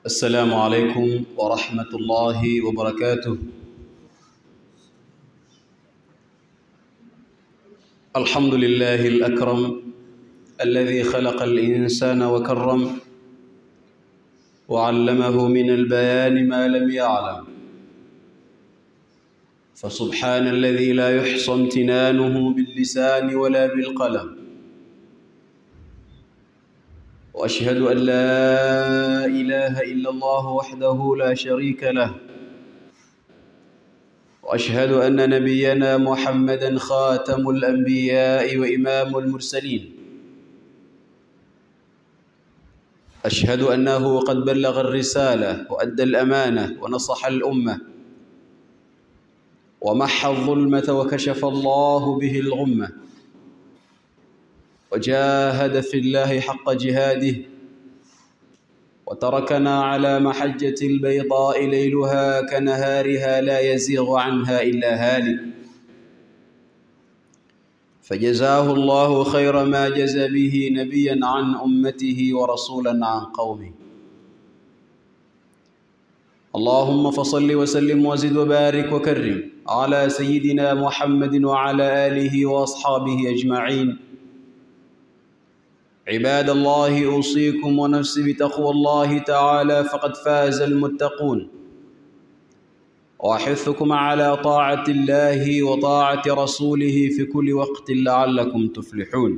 السلام عليكم ورحمة الله وبركاته الحمد لله الأكرم الذي خلق الإنسان وكرم وعلمه من البيان ما لم يعلم فسبحان الذي لا يحصى امتنانه باللسان ولا بالقلم واشهد ان لا اله الا الله وحده لا شريك له واشهد ان نبينا محمدا خاتم الانبياء وامام المرسلين اشهد انه قد بلغ الرساله وادى الامانه ونصح الامه ومحى الظلمه وكشف الله به الغمه وجاهد في الله حق جهاده وتركنا على محجة البيضاء ليلها كنهارها لا يزيغ عنها إلا هالك فجزاه الله خير ما جزى به نبيا عن أمته ورسولا عن قومه اللهم فصل وسلم وزد وبارك وكرم على سيدنا محمد وعلى آله وأصحابه أجمعين عباد الله اوصيكم ونفسي بتقوى الله تعالى فقد فاز المتقون واحثكم على طاعه الله وطاعه رسوله في كل وقت لعلكم تفلحون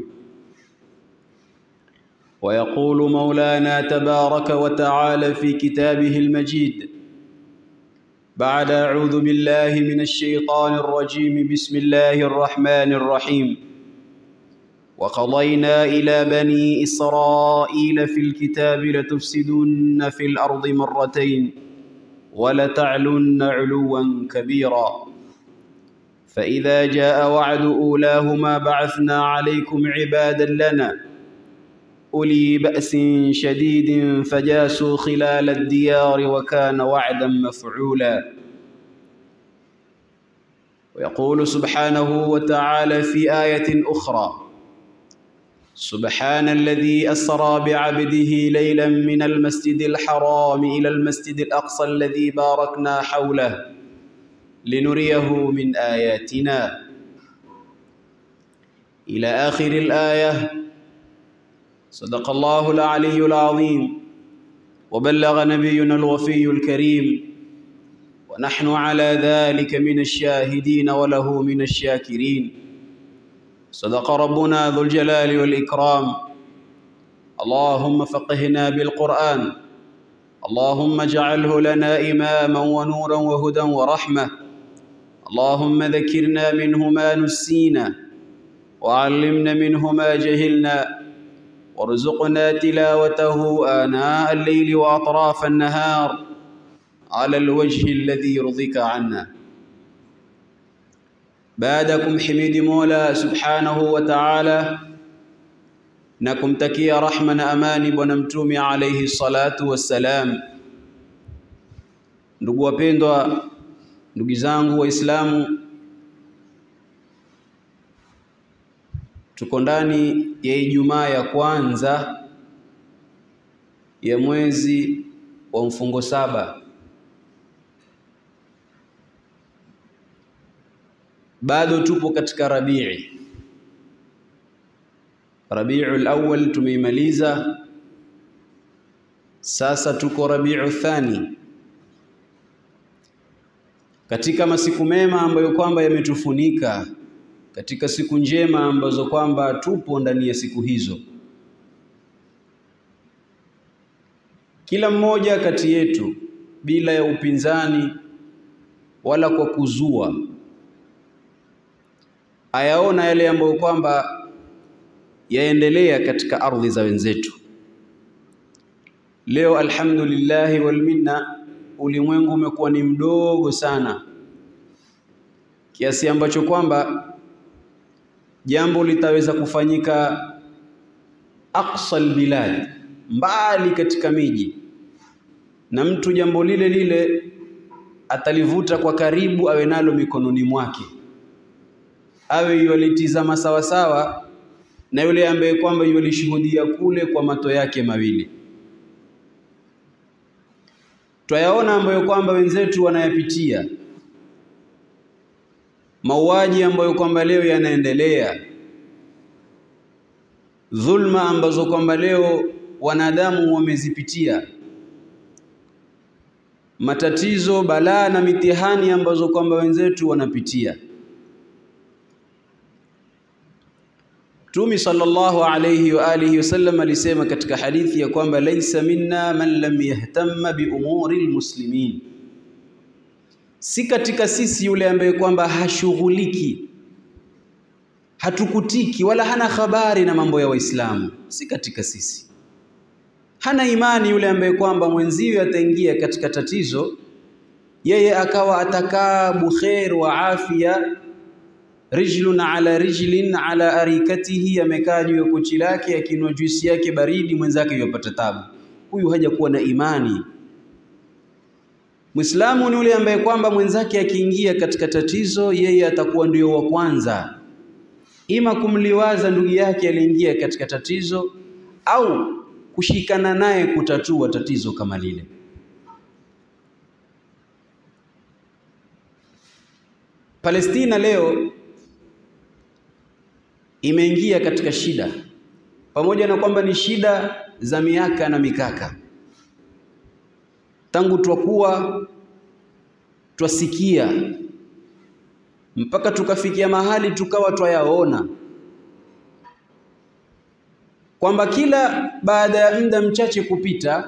ويقول مولانا تبارك وتعالى في كتابه المجيد بعد اعوذ بالله من الشيطان الرجيم بسم الله الرحمن الرحيم وقضينا إلى بني إسرائيل في الكتاب لتفسدن في الأرض مرتين ولتعلن علوا كبيرا فإذا جاء وعد أولاهما بعثنا عليكم عبادا لنا أولي بأس شديد فجاسوا خلال الديار وكان وعدا مفعولا ويقول سبحانه وتعالى في آية أخرى سبحان الذي أسرى بعبده ليلا من المسجد الحرام إلى المسجد الأقصى الذي باركنا حوله لنريه من آياتنا إلى آخر الآية صدق الله العلي العظيم وبلغ نبينا الوفي الكريم ونحن على ذلك من الشاهدين وله من الشاكرين صدق ربنا ذو الجلال والإكرام اللهم فقهنا بالقرآن اللهم اجعله لنا إماما ونورا وهدى ورحمة اللهم ذكرنا منه ما نسينا وعلمنا منه ما جهلنا وارزقنا تلاوته آناء الليل وأطراف النهار على الوجه الذي يرضيك عنا baada ya kumhimidi Mola Subhanahu wa Ta'ala na kumtakia rahma na amani bwana mtume alayhi salatu wassalam. Ndugu wapendwa, ndugu zangu Waislamu, tuko ndani ya Ijumaa ya kwanza ya mwezi wa mfungo saba bado tupo katika Rabii. Rabiul Awwal tumeimaliza, sasa tuko Rabiu Thani, katika masiku mema ambayo kwamba yametufunika, katika siku njema ambazo kwamba tupo ndani ya siku hizo. Kila mmoja kati yetu bila ya upinzani wala kwa kuzua ayaona yale ambayo kwamba yaendelea katika ardhi za wenzetu. Leo alhamdulillahi wal minna, ulimwengu umekuwa ni mdogo sana kiasi ambacho kwamba jambo litaweza kufanyika aqsa albilad, mbali katika miji, na mtu jambo lile lile atalivuta kwa karibu, awe nalo mikononi mwake awe yualitizama sawasawa na yule ambaye kwamba yulishuhudia kule kwa mato yake mawili. twayaona ambayo kwamba wenzetu wanayapitia, mauaji ambayo kwamba leo yanaendelea, dhulma ambazo kwamba leo wanadamu wamezipitia, matatizo, balaa na mitihani ambazo kwamba wenzetu wanapitia. Mtume sallallahu alayhi wa alihi wasallam alisema katika hadithi ya kwamba laisa minna man lam yahtamma bi umuri almuslimin, si katika sisi yule ambaye kwamba hashughuliki, hatukutiki wala hana habari na mambo ya Waislamu, si katika sisi. Hana imani yule ambaye kwamba mwenziwe ataingia katika tatizo, yeye akawa atakaa bukhair wa afya rijlun ala rijlin ala arikatihi, amekaa juu ya kochi lake akinywa juisi yake baridi, mwenzake yupata tabu. Huyu hajakuwa na imani. Muislamu ni yule ambaye kwamba mwenzake akiingia katika tatizo, yeye atakuwa ndio wa kwanza, ima kumliwaza ndugu yake aliingia katika tatizo au kushikana naye kutatua tatizo kama lile. Palestina leo imeingia katika shida, pamoja na kwamba ni shida za miaka na mikaka, tangu twakuwa twasikia mpaka tukafikia mahali tukawa twayaona kwamba kila baada ya muda mchache kupita,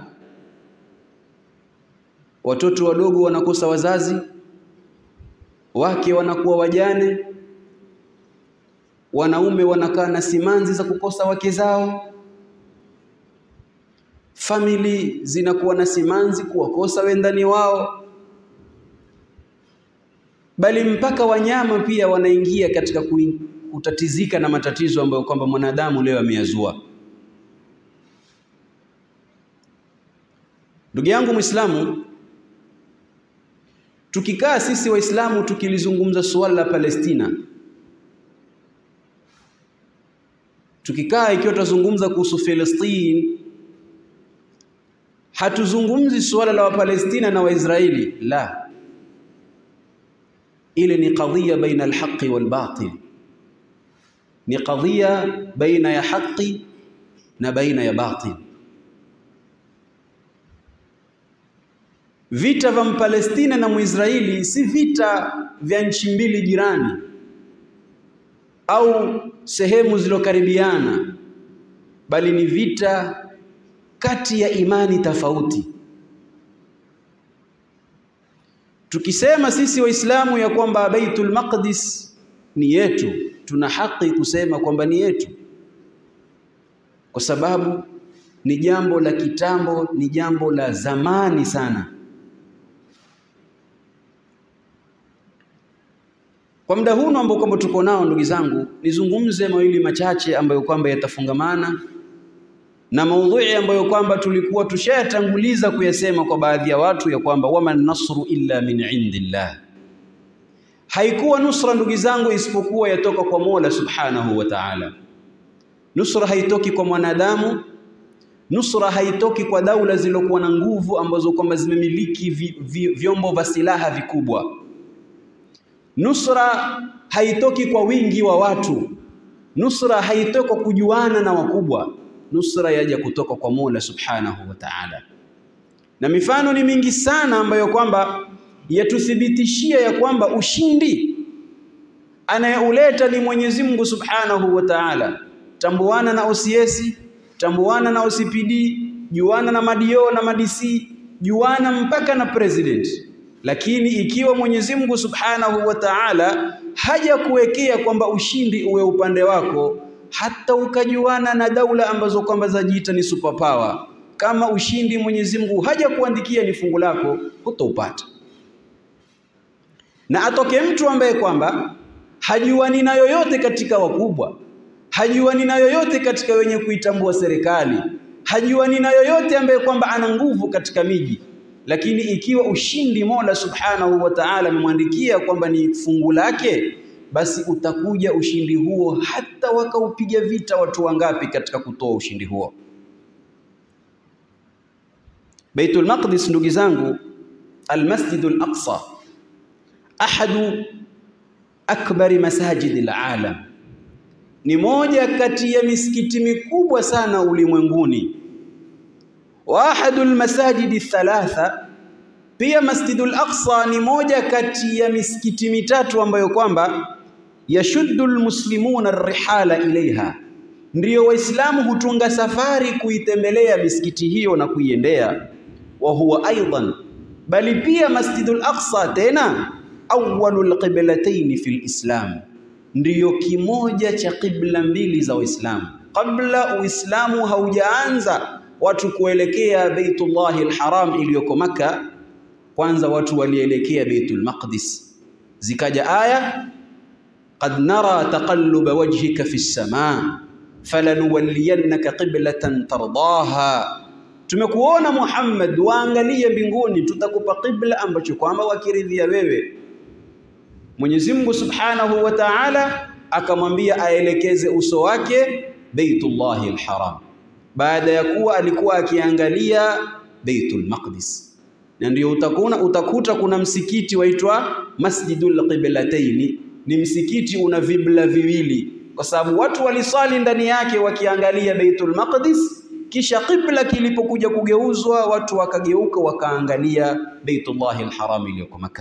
watoto wadogo wanakosa wazazi, wake wanakuwa wajane, wanaume wanakaa na simanzi za kukosa wake zao, famili zinakuwa na simanzi kuwakosa wendani wao, bali mpaka wanyama pia wanaingia katika kutatizika na matatizo ambayo kwamba mwanadamu leo ameyazua. Ndugu yangu Muislamu, tukikaa sisi Waislamu tukilizungumza suala la Palestina, tukikaa ikiwa tutazungumza kuhusu Palestine, hatuzungumzi suala la Wapalestina na Waisraeli, la, ile ni qadhiya baina alhaqi walbatil, ni qadhiya baina ya haqi na baina ya batil. Vita vya Mpalestina na Mwisraeli si vita vya nchi mbili jirani au sehemu zilokaribiana, bali ni vita kati ya imani tofauti. Tukisema sisi Waislamu ya kwamba Baitul Maqdis ni yetu, tuna haki kusema kwamba ni yetu, kwa sababu ni jambo la kitambo, ni jambo la zamani sana. Kwa muda huu ambao kwamba tuko nao, ndugu zangu, nizungumze mawili machache ambayo kwamba yatafungamana na maudhui ambayo kwamba tulikuwa tushayatanguliza kuyasema kwa baadhi ya watu ya kwamba waman nasru illa min indillah, haikuwa nusra ndugu zangu isipokuwa yatoka kwa Mola subhanahu wa ta'ala. Nusra haitoki kwa mwanadamu, nusra haitoki kwa daula zilokuwa na nguvu ambazo kwamba zimemiliki vi, vi, vyombo vya silaha vikubwa. Nusra haitoki kwa wingi wa watu, nusra haitoki kwa kujuana na wakubwa nusra yaja kutoka kwa Mola Subhanahu wa Ta'ala. Na mifano ni mingi sana ambayo kwamba yatuthibitishia ya kwamba ushindi anayeuleta ni Mwenyezi Mungu Subhanahu wa Ta'ala. Tambuana na OCS, tambuana na OCPD, juana na madio na madc, juana mpaka na president. Lakini ikiwa Mwenyezi Mungu Subhanahu wa Ta'ala haja kuwekea kwamba ushindi uwe upande wako hata ukajuana na daula ambazo kwamba zajiita ni superpower, kama ushindi Mwenyezi Mungu haja kuandikia ni fungu lako, hutaupata. Na atoke mtu ambaye kwamba hajuani na yoyote katika wakubwa, hajuani na yoyote katika wenye kuitambua serikali, hajuani na yoyote ambaye kwamba ana nguvu katika miji, lakini ikiwa ushindi Mola Subhanahu wa Ta'ala amemwandikia kwamba ni fungu lake basi utakuja ushindi huo, hata wakaupiga vita watu wangapi katika kutoa ushindi huo. Baitul Maqdis ndugu zangu Al-Masjidul Aqsa ahadu akbari masajidi alalam, ni moja kati ya misikiti mikubwa sana ulimwenguni. Wa ahadul masajidi thalatha, pia Masjidul Aqsa ni moja kati ya misikiti mitatu ambayo kwamba yashuddu almuslimuna rihala ilaiha, ndiyo Waislamu hutunga safari kuitembelea misikiti hiyo na kuiendea. Wa huwa aidan, bali pia Masjidul Aqsa tena awwalul qiblatayn fil Islam, ndiyo kimoja cha qibla mbili za Uislamu. Kabla Uislamu haujaanza watu kuelekea Baitullahi al-Haram iliyoko Makka, kwanza watu walielekea Baitul Maqdis. Zikaja aya qad nara taqalluba wajhika fi as-samaa falanuwalliyannaka qiblatan tardaha Tumekuona Muhammad, waangalie mbinguni, tutakupa qibla ambacho kwamba wakiridhia wewe. Mwenyezi Mungu Subhanahu wa Ta'ala akamwambia aelekeze uso wake Baitullahi al-Haram, baada ya kuwa alikuwa akiangalia Baitul Maqdis. Na ndio utakuna utakuta kuna msikiti waitwa Masjidul Qiblataini, ni msikiti una vibla viwili, kwa sababu watu walisali ndani yake wakiangalia Baitul Maqdis kisha qibla kilipokuja kugeuzwa watu wakageuka wakaangalia Baitullahi al-Haram iliyoko Makkah.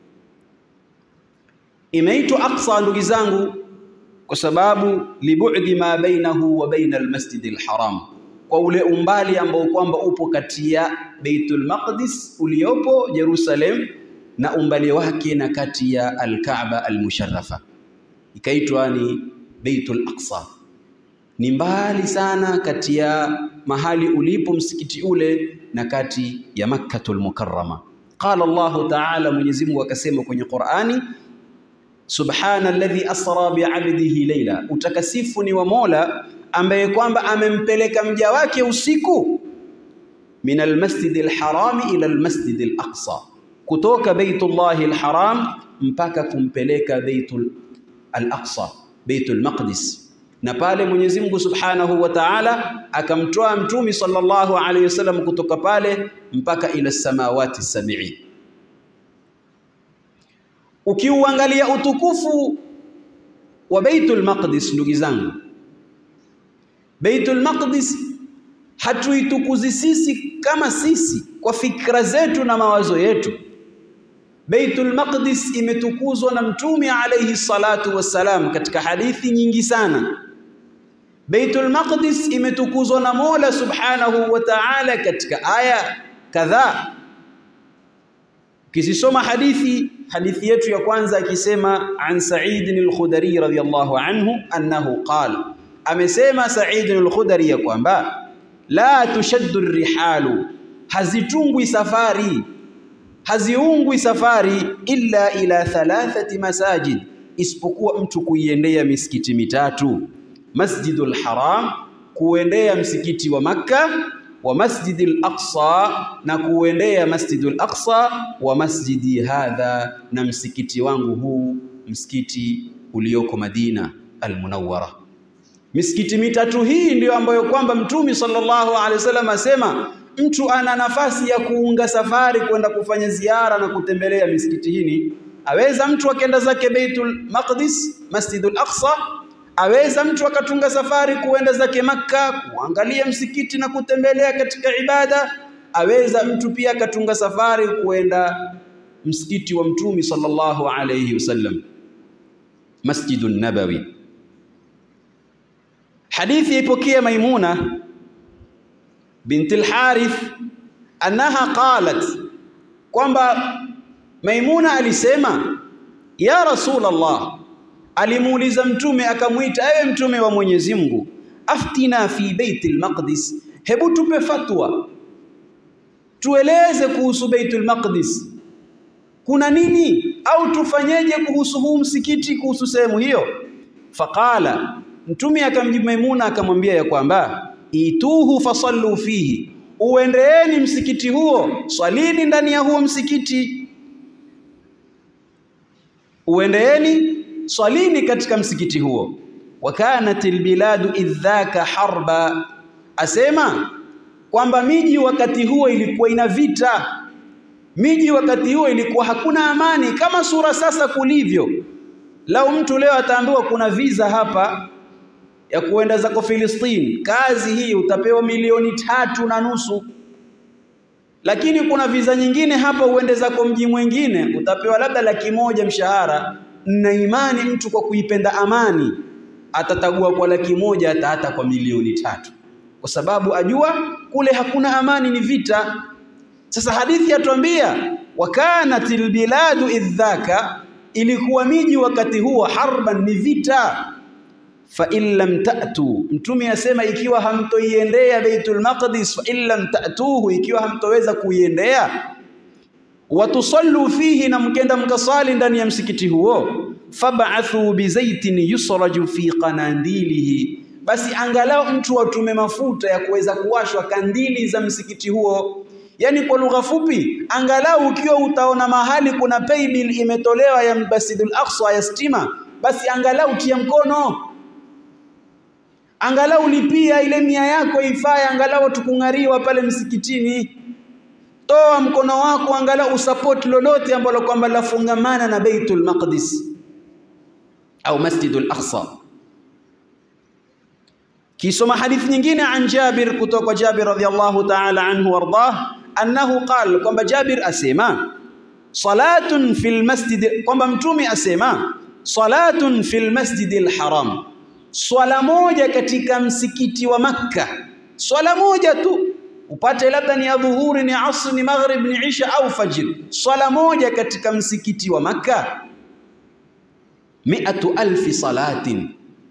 Imeitwa Aqsa ndugu zangu kwa sababu libudi ma bainahu wa baina al-Masjid al-Haram, kwa ule umbali ambao kwamba upo kati ya Baitul Maqdis uliopo Jerusalem na umbali wake na kati ya al-Kaaba al-Musharrafa, ikaitwa ni Baitul Aqsa ni mbali sana kati ya mahali ulipo msikiti ule na kati ya Makkatul Mukarrama. Qala Allahu Ta'ala, Mwenyezi Mungu akasema kwenye Qur'ani, subhana alladhi asra bi'abdihi layla, utakasifu ni wa Mola ambaye kwamba amempeleka mja wake usiku min almasjidi alharami ila almasjidi alaqsa, kutoka Baitullahi alharam mpaka kumpeleka Baitul al-Aqsa, Baitul Maqdis na pale Mwenyezi Mungu Subhanahu wa Ta'ala akamtoa mtumi sallallahu alayhi wasallam kutoka pale mpaka ila samawati sab'i. Ukiuangalia utukufu wa Baitul Maqdis, ndugu zangu, Baitul Maqdis hatuitukuzi sisi kama sisi kwa fikra zetu na mawazo yetu. Baitul Maqdis imetukuzwa na mtume alayhi salatu wassalam katika hadithi nyingi sana. Baitul Maqdis imetukuzwa na Mola Subhanahu wa Ta'ala katika aya kadhaa. Kisisoma hadithi hadithi yetu ya kwanza akisema an Sa'id al-Khudri radhiyallahu anhu annahu qala, amesema Sa'id al-Khudri ya kwamba la tushaddu rihalu, hazitungwi safari haziungwi safari illa ila thalathati masajid, isipokuwa mtu kuiendea misikiti mitatu Masjidul Haram, kuendea msikiti wa Makka, wa Masjidil Aqsa, na kuendea Masjidul Aqsa, wa masjidi hadha, na msikiti wangu huu, msikiti ulioko Madina Almunawwara. Misikiti mitatu hii ndiyo ambayo kwamba Mtume sallallahu alaihi wasallam asema mtu ana nafasi ya kuunga safari kwenda kufanya ziara na kutembelea misikiti hii. Aweza mtu akaenda zake Baitul Maqdis, Masjidul Aqsa, aweza mtu akatunga safari kuenda zake Makka kuangalia msikiti na kutembelea katika ibada. Aweza mtu pia akatunga safari kuenda msikiti wa Mtume sallallahu alayhi wasallam, Masjidun Nabawi. Hadithi ipokea Maimuna binti al-Harith annaha qalat, kwamba Maimuna alisema ya Rasulullah, alimuuliza mtume akamwita, ewe mtume wa Mwenyezi Mungu, aftina fi Baitul Maqdis, hebu tupe fatwa, tueleze kuhusu Baitul Maqdis, kuna nini au tufanyeje kuhusu huu msikiti, kuhusu sehemu hiyo? Faqala, mtume akamjibu Maimuna akamwambia ya kwamba ituhu fasallu fihi, uendeeni msikiti huo, swalini ndani ya huo msikiti. Uendeeni swalini katika msikiti huo. Wa kanat albiladu idhaka harba, asema kwamba miji wakati huo ilikuwa ina vita, miji wakati huo ilikuwa hakuna amani kama sura sasa kulivyo. Lau mtu leo ataambiwa kuna visa hapa ya kuenda zako Filistini, kazi hii utapewa milioni tatu na nusu lakini kuna visa nyingine hapa uende zako mji mwingine utapewa labda laki moja mshahara. Na imani mtu kwa kuipenda amani atatagua kwa laki moja hata hata kwa milioni tatu, kwa sababu ajua kule hakuna amani, ni vita. Sasa hadithi yatuambia wakanatil biladu idhaka, ilikuwa miji wakati huo harban, ni vita fa in lam ta'tu, mtume asema ikiwa hamtoiendea Baitul Maqdis, fa in lam ta'tuhu, ikiwa hamtoweza kuiendea, watusallu fihi, na mkenda mkasali ndani ya msikiti huo, fab'athu bizaitin yusraju fi qanadilihi, basi angalau mtu watume mafuta ya kuweza kuwashwa kandili za msikiti huo. Yani kwa lugha fupi, angalau ukiwa utaona mahali kuna paybill imetolewa ya Masjidul Aqsa ya stima, basi angalau tia mkono angalau lipia ile mia yako ifaye, angalau tukung'ariwa pale msikitini. Toa mkono wako, angalau usapoti lolote ambalo kwamba lafungamana na Baitul Maqdis au Masjidul Aqsa. Kisoma hadithi nyingine an Jabir, kutoka kwa Jabir radhiyallahu ta'ala anhu wardah, annahu qala, kwamba Jabir asema salatun fil masjid, kwamba mtume asema salatun fil masjidil haram swala moja katika msikiti wa Makka, swala moja tu upate labda ni adhuhuri, ni asri, ni maghrib, ni isha au fajr, swala moja katika msikiti wa Makka, miatu alfi salatin,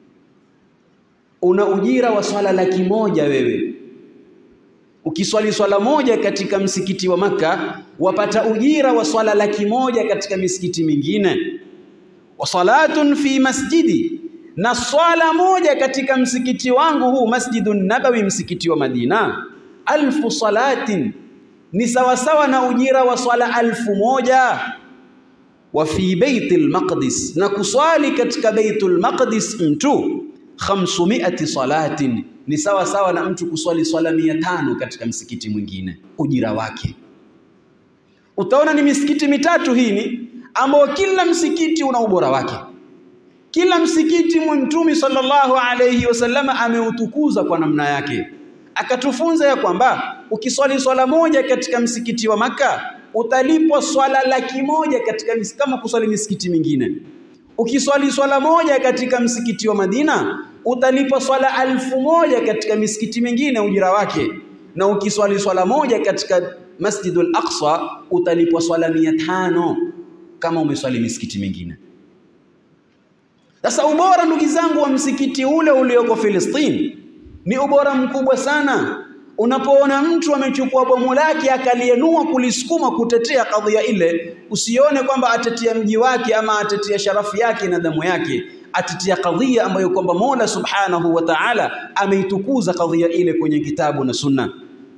una ujira wa swala laki moja wewe. Ukiswali swala moja katika msikiti wa Makka wapata ujira wa swala laki moja katika misikiti mingine. wa salatun fi masjidi na swala moja katika msikiti wangu huu Masjidun Nabawi, msikiti wa Madina, alfu salatin, ni sawasawa na ujira wa swala alfu moja. Wa fi Baitul Maqdis, na kuswali katika Baitul Maqdis mtu khamsumiati salatin, ni sawa sawa na mtu kuswali swala mia tano katika msikiti mwingine, ujira wake. Utaona ni misikiti mitatu hii ni ambao kila msikiti una ubora wake kila msikiti Mtume sallallahu alayhi wasallam ameutukuza kwa namna yake, akatufunza ya kwamba ukiswali swala moja katika msikiti wa Maka utalipwa swala laki moja katika kama kuswali misikiti mingine. Ukiswali swala moja katika msikiti wa Madina utalipwa swala alfu moja katika misikiti mingine ujira wake, na ukiswali swala moja katika Masjidul Aqsa utalipwa swala mia tano kama umeswali misikiti mingine. Sasa ubora ndugu zangu wa msikiti ule ulioko Filistini ni ubora mkubwa sana. Unapoona mtu amechukua bomu lake akalienua kulisukuma kutetea kadhia ile, usione kwamba atetea mji wake ama atetea sharafu yake na damu yake, atetea kadhia ambayo kwamba Mola Subhanahu wa Ta'ala ameitukuza kadhia ile kwenye kitabu na Sunna.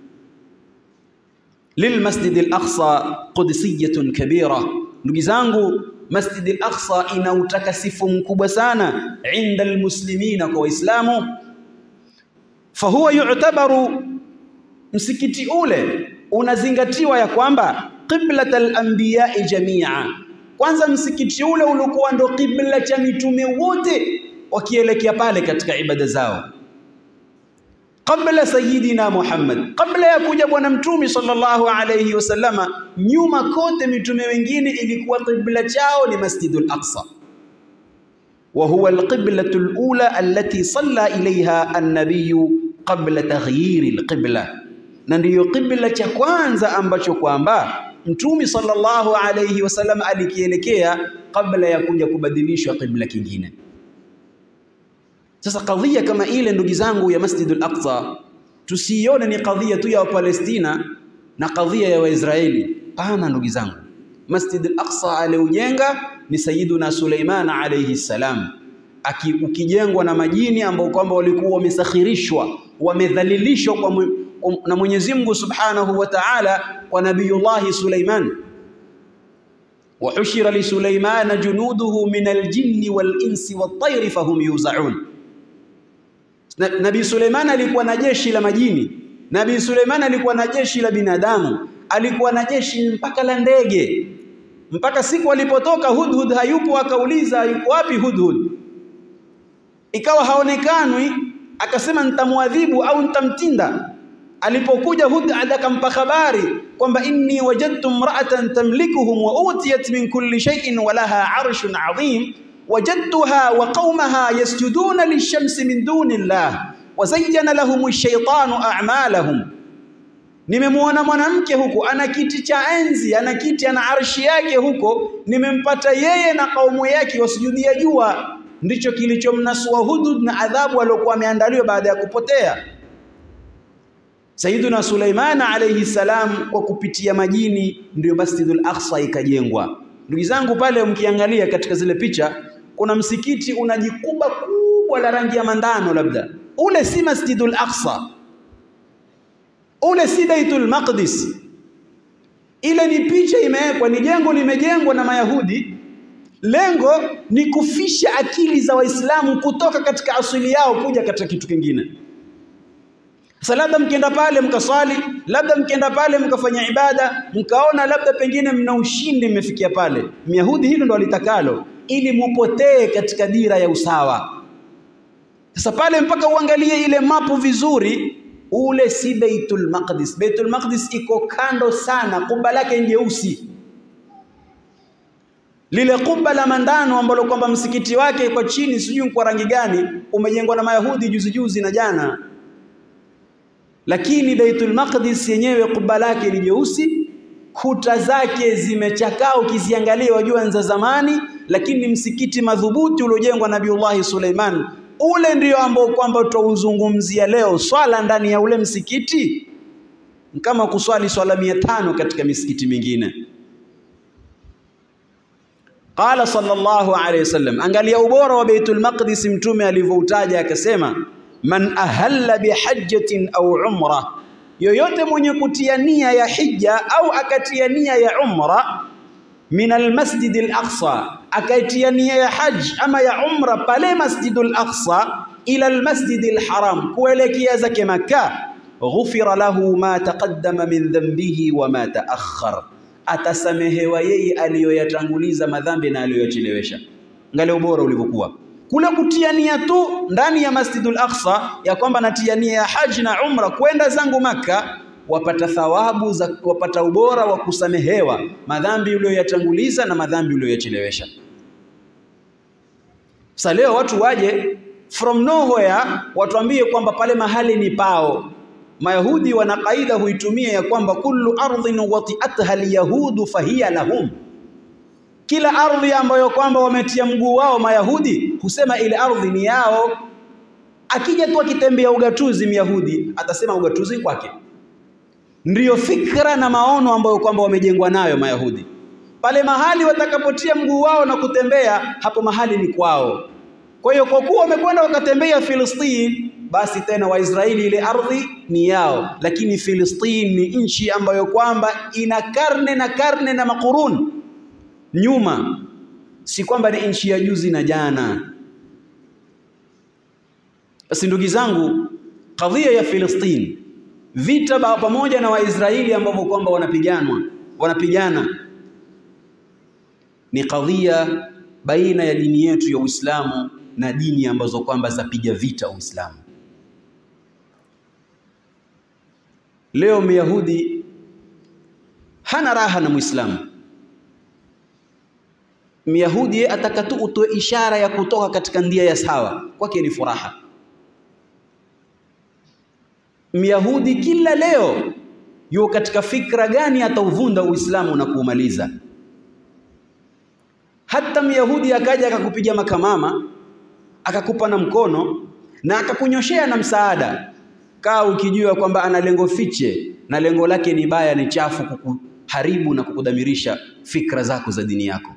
Lilmasjid al-Aqsa qudsiyatun kabira, ndugu zangu Masjid al-Aqsa ina utakasifu mkubwa sana inda almuslimina, kwa Waislamu. Fahuwa yu'tabaru, msikiti ule unazingatiwa ya kwamba qiblat al-anbiya'i jamia. Kwanza msikiti ule ulikuwa ndo qibla cha mitume wote wakielekea pale katika ibada zao qabla sayidina Muhammad, kabla ya kuja bwana mtume sallallahu alayhi wasallama, nyuma kote mitume wengine ilikuwa qibla chao ni Masjidul Aqsa, wa huwa alqiblatu alula allati salla ilayha an-nabiy qabla taghyir alqibla, na ndiyo qibla cha kwanza ambacho kwamba mtume sallallahu alayhi wasallam alikielekea kabla ya kuja kubadilishwa qibla kingine. Sasa kadhia kama ile ndugu zangu ya Masjidul Aqsa tusiione ni kadhia tu ya Wapalestina na kadhia ya Waisraeli. Pana ndugu zangu, Masjidul Aqsa aliujenga ni Sayyiduna Suleiman alayhi salam, ukijengwa na majini ambao kwamba walikuwa wamesakhirishwa wamedhalilishwa kwa na Mwenyezi Mungu Subhanahu wa Ta'ala kwa Nabiyullahi Suleiman wa hushira li Suleimana junuduhu min aljinni wal insi wat tayri fahum yuzaun Nabii Suleiman alikuwa na jeshi la majini Nabii Suleiman alikuwa na jeshi la binadamu, alikuwa na jeshi mpaka la ndege, mpaka siku alipotoka Hudhud hayupo, akauliza yuko wapi Hudhud, ikawa haonekanwi, akasema nitamwadhibu au nitamtinda. Alipokuja Hudhud akampa habari kwamba inni wajadtu imra'atan tamlikuhum wa utiyat min kulli shay'in wa laha arshun adhim wajadtuha wa qaumaha yasjuduna lishamsi min duni llah wazayyana lahum ash-shaytanu a'malahum nimemwona mwanamke huko ana kiti cha enzi ana kiti ana arshi yake huko nimempata yeye na kaumu yake wasujudia jua ndicho kilichomnasua Hudhud na adhabu aliyokuwa ameandaliwa baada ya kupotea Sayyiduna Suleiman alayhi salam kwa kupitia majini ndio Masjidul Aqsa ikajengwa ndugu zangu pale mkiangalia katika zile picha kuna msikiti una jikuba kubwa la rangi ya mandano labda ule si Masjidul Aqsa ule si Baitul Maqdis ile ni picha imewekwa ni jengo limejengwa na Mayahudi lengo ni kufisha akili za Waislamu kutoka katika asili yao kuja katika kitu kingine sasa labda mkienda pale mkaswali, labda mkienda pale mkafanya ibada, mkaona labda pengine mna ushindi mmefikia pale. Myahudi hilo ndo alitakalo ili mupotee katika dira ya usawa. Sasa pale mpaka uangalie ile mapu vizuri, ule si Baitul Maqdis. Baitul Maqdis iko kando sana, kuba lake jeusi. Lile kuba la mandano ambalo kwamba msikiti wake kwa chini sijui kwa rangi gani, umejengwa na Mayahudi juzi juzi na jana lakini Baitul Maqdis yenyewe kuba lake ni jeusi, kuta zake zimechakaa, ukiziangalia wajua za zamani, lakini ni msikiti madhubuti uliojengwa na Nabiullahi Suleiman. Ule ndio ambao kwamba tutauzungumzia leo. Swala ndani ya ule msikiti kama kuswali swala mia tano katika misikiti mingine. Qala sallallahu alayhi wasallam, angalia ubora wa Baitul Maqdis, mtume alivyoutaja akasema man ahalla bihajjatin au umra, yoyote mwenye kutia nia ya hija au akatia nia ya umra min almasjid alaqsa, akaitia nia ya haj ama ya umra pale masjid alaqsa ila almasjid alharam, kuelekea zake Makka, ghufira lahu ma taqaddama min dhanbihi wa ma taakhar, atasamehewa yeye aliyoyatanguliza madhambi na aliyoyachelewesha. Angalia ubora ulivyokuwa kule kutia nia tu ndani ya Masjidul Aqsa ya kwamba natia nia ya haji na umra kwenda zangu Makka, wapata thawabu za wapata ubora wa kusamehewa madhambi uliyoyatanguliza na madhambi uliyoyachelewesha. Sasa leo watu waje from nowhere watuambie kwamba pale mahali ni pao. Mayahudi wana kaida huitumia ya kwamba kullu ardhin wati'atha alyahudu fahiya lahum kila ardhi ambayo kwamba wametia mguu wao Mayahudi husema ile ardhi ni yao. Akija tu akitembea ugatuzi Myahudi atasema ugatuzi kwake. Ndiyo fikra na maono ambayo kwamba wamejengwa nayo Mayahudi. Pale mahali watakapotia mguu wao na kutembea, hapo mahali ni kwao. Kwa hiyo kwa kuwa wamekwenda wakatembea Filistini, basi tena Waisraeli ile ardhi ni yao, lakini Filistini ni nchi ambayo kwamba ina karne na karne na makuruni nyuma, si kwamba ni nchi ya juzi na jana. Basi ndugu zangu, kadhia ya Filistini, vita pamoja na Waisraeli ambao kwamba wanapiganwa wanapigana, ni kadhia baina ya dini yetu ya Uislamu na dini ambazo kwamba zapiga vita Uislamu. Leo Myahudi hana raha na Muislamu. Myahudi ataka tu utoe ishara ya kutoka katika ndia ya sawa, kwake ni furaha. Myahudi kila leo yuko katika fikra gani atauvunda Uislamu na kuumaliza. Hata Myahudi akaja akakupiga makamama, akakupa na mkono na akakunyoshea na msaada, kaa ukijua kwamba ana lengo fiche na lengo lake ni baya, ni chafu, kukuharibu na kukudhamirisha fikra zako za dini yako.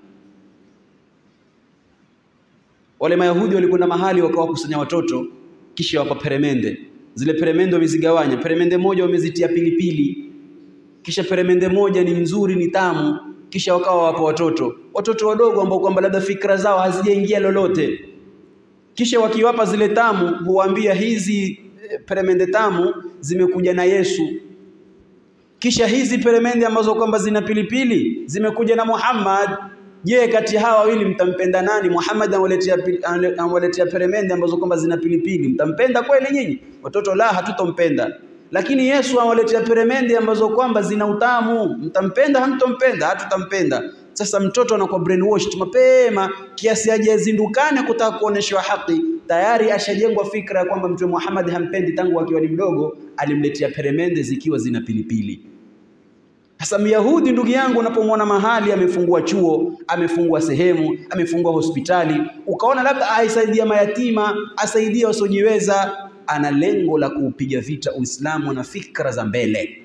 Wale Mayahudi walikwenda mahali wakawakusanya watoto, kisha wapa peremende. Zile peremende wamezigawanya, peremende moja wamezitia pilipili, kisha peremende moja ni nzuri, ni tamu, kisha wakawa wapa watoto, watoto wadogo ambao kwamba labda fikra zao hazijaingia lolote. Kisha wakiwapa zile tamu, huwaambia hizi peremende tamu zimekuja na Yesu, kisha hizi peremende ambazo kwamba zina pilipili zimekuja na Muhammad. Je, kati hawa wawili mtampenda nani? Muhammad anawaletea anawaletea peremende ambazo kwamba zina pilipili, mtampenda kweli nyinyi watoto? La, hatutompenda. Lakini Yesu anawaletea peremende ambazo kwamba zina utamu, mtampenda? Hamtompenda? Hatutampenda. Sasa mtoto anakuwa brainwashed mapema kiasi ajazindukane kutaka kuoneshwa haki, tayari ashajengwa fikra ya kwamba Mtume Muhammad hampendi tangu akiwa ni mdogo, alimletea peremende zikiwa zina pilipili. Sasa Myahudi ndugu yangu, unapomwona mahali amefungua chuo, amefungua sehemu, amefungua hospitali, ukaona labda aisaidia mayatima, asaidia wasiojiweza, ana lengo la kuupiga vita Uislamu na fikra za mbele.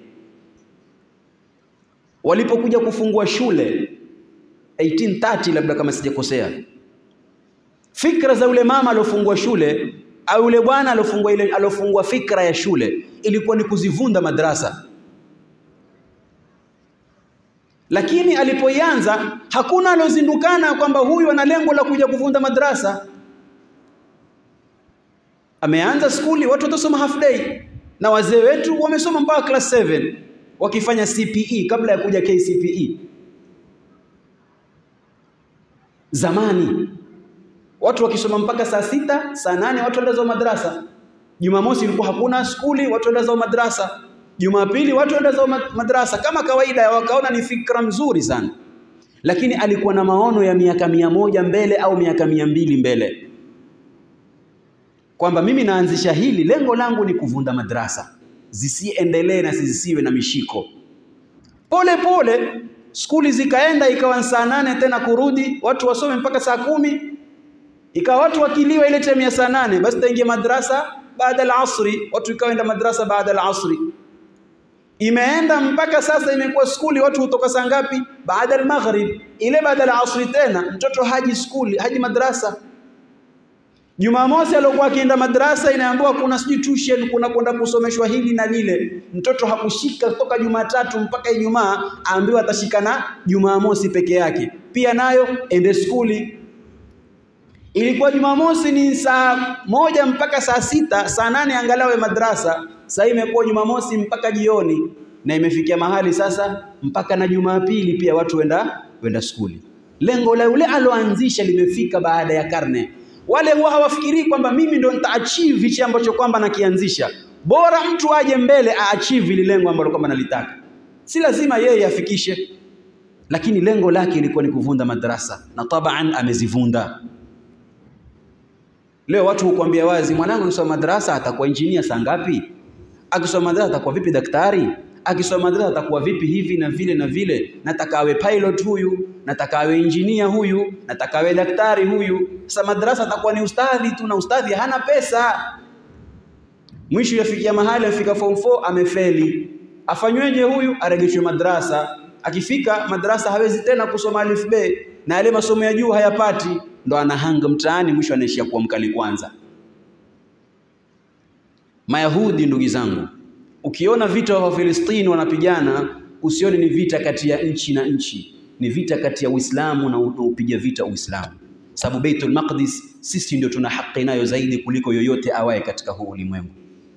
Walipokuja kufungua shule 1830 labda kama sijakosea, fikra za yule mama aliofungua shule au yule bwana aliofungua ile aliofungua fikra ya shule ilikuwa ni kuzivunda madrasa lakini alipoianza hakuna aliozindukana kwamba huyu ana lengo la kuja kuvunda madrasa. Ameanza skuli, watu watasoma half day, na wazee wetu wamesoma mpaka class 7 wakifanya CPE kabla ya kuja KCPE. Zamani watu wakisoma mpaka saa sita, saa nane watu wenda zao madrasa. Jumamosi ilikuwa hakuna skuli, watu wenda zao madrasa. Jumapili watu wenda zao madrasa kama kawaida, wakaona ni fikra mzuri sana, lakini alikuwa na maono ya miaka mia moja mbele au miaka mia mbili mbele, kwamba mimi naanzisha hili, lengo langu ni kuvunda madrasa zisiendelee na zisiwe na mishiko. Pole pole skuli zikaenda, ikawa saa nane tena kurudi, watu wasome mpaka saa kumi, ikawa watu wakiliwa ile time ya saa nane, basi taingia madrasa baada al-asri, watu ikaenda madrasa baada al-asri imeenda mpaka sasa imekuwa skuli watu hutoka saa ngapi? Baada al-maghrib. Ile baada ya asri tena mtoto haji skuli, haji madrasa. Jumamosi aliokuwa akienda madrasa inaambiwa kuna sijui tuition, kuna kwenda kusomeshwa hili na lile. Mtoto hakushika toka Jumatatu mpaka Ijumaa, aambiwa atashika na Jumamosi peke yake, pia nayo ende skuli. Ilikuwa Jumamosi ni saa moja mpaka saa sita, saa nane angalawe madrasa. Sasa imekuwa Jumamosi mpaka jioni, na imefikia mahali sasa mpaka na Jumapili pia watu wenda wenda skuli. Lengo la yule aloanzisha limefika baada ya karne. Wale huwa hawafikirii kwamba mimi ndo nitaachieve hichi ambacho kwamba nakianzisha. Bora mtu aje mbele aachieve ile lengo ambalo kwamba nalitaka, si lazima yeye afikishe, lakini lengo lake ilikuwa ni kuvunda madrasa, na taban amezivunda. Leo watu hukwambia wazi, mwanangu akisoma madrasa atakuwa injinia saa ngapi? Akisoma madrasa atakuwa vipi daktari? Akisoma madrasa atakuwa vipi hivi na vile na vile? Nataka awe pilot huyu, nataka awe injinia huyu, nataka awe daktari huyu. Sasa madrasa atakuwa ni ustadhi tu, na ustadhi hana pesa. Mwisho yafikia mahali afika form 4 amefeli, afanyweje huyu? Aregeshwe madrasa. Akifika madrasa hawezi tena kusoma alif be na yale masomo ya juu hayapati, ndo anahanga mtaani, mwisho anaishia kuwa mkali kwanza. Mayahudi ndugu zangu, ukiona vita wa Filistini wanapigana, usione ni vita kati ya nchi na nchi, ni vita kati ya Uislamu na upiga vita Uislamu, sababu Baitul Maqdis sisi ndio tuna haki nayo zaidi kuliko yoyote awaye katika huu ulimwengu.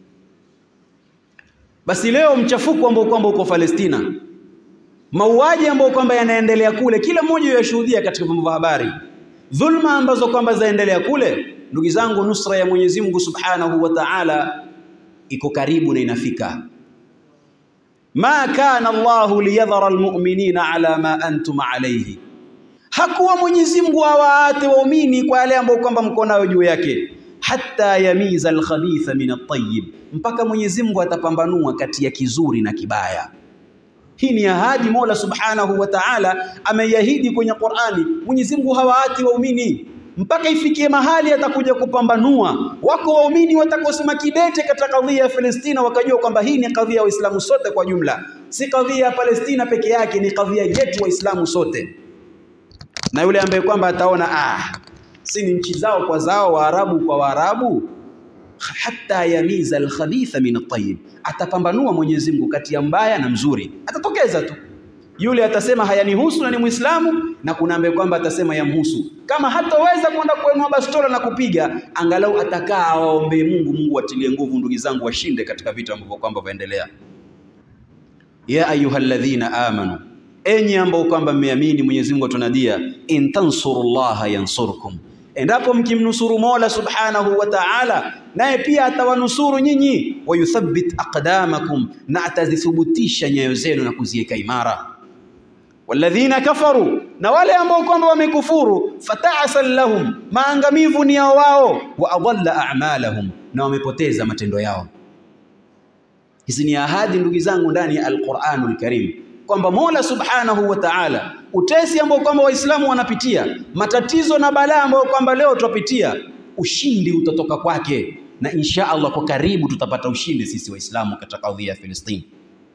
Basi leo mchafuko ambao kwamba uko Palestina, mauaji ambayo kwamba yanaendelea kule, kila mmoja yashuhudia katika vyombo vya habari, dhulma ambazo kwamba zaendelea kule, ndugu zangu, nusra ya Mwenyezi Mungu Subhanahu wa Ta'ala iko karibu na inafika. Ma kana Allahu liyadhara almu'minina ala ma antum alayhi, hakuwa Mwenyezi Mungu awaate waumini kwa yale ambayo kwamba mko nayo juu yake, hatta yamiza alkhabitha min at-tayyib, mpaka Mwenyezi Mungu atapambanua kati ya kizuri na kibaya. Hii ni ahadi Mola Subhanahu wa Ta'ala ameiahidi kwenye Qur'ani. Mwenyezi Mungu hawaati waumini mpaka ifikie mahali atakuja kupambanua. Wako waumini watakosema kidete katika kadhia ya Palestina, wakajua kwamba hii ni kadhia ya Waislamu sote kwa jumla, si kadhia ya Palestina peke yake, ni kadhia yetu Waislamu sote. Na yule ambaye kwamba ataona ah, si ni nchi zao kwa zao, Waarabu kwa Waarabu, hatta yamiza alkhabitha min at-tayyib, atapambanua Mwenyezi Mungu kati ya mbaya na mzuri, atatokeza tu. Yule atasema hayanihusu na ni Muislamu, na kuna ambaye kwamba atasema yamhusu. Kama hataweza kwenda kuinua bastola na kupiga, angalau atakaa awaombee Mungu, Mungu atilie nguvu ndugu zangu, washinde katika vita ambavyo kwamba vaendelea. Ya ayyuhalladhina amanu, enyi ambao kwamba mmeamini, Mwenyezi Mungu atunadia, in tansurullaha yansurkum, endapo mkimnusuru Mola subhanahu wa ta'ala, naye pia atawanusuru nyinyi. Wayuthabbit aqdamakum, na atazithubutisha nyayo zenu na kuziweka imara. Walladhina kafaru, na wale ambao kwamba wamekufuru, fata'asan lahum, maangamivu ni yao wao, wa adalla a'malahum, na wamepoteza matendo yao. Hizi ni ahadi ndugu zangu ndani ya Al-Qur'anul Karim kwamba Mola Subhanahu wa Ta'ala, utesi ambao kwamba Waislamu wanapitia, matatizo na balaa ambayo kwamba leo tutapitia, ushindi utatoka kwake, na insha Allah kwa karibu tutapata ushindi sisi Waislamu katika kadhia ya Filistini.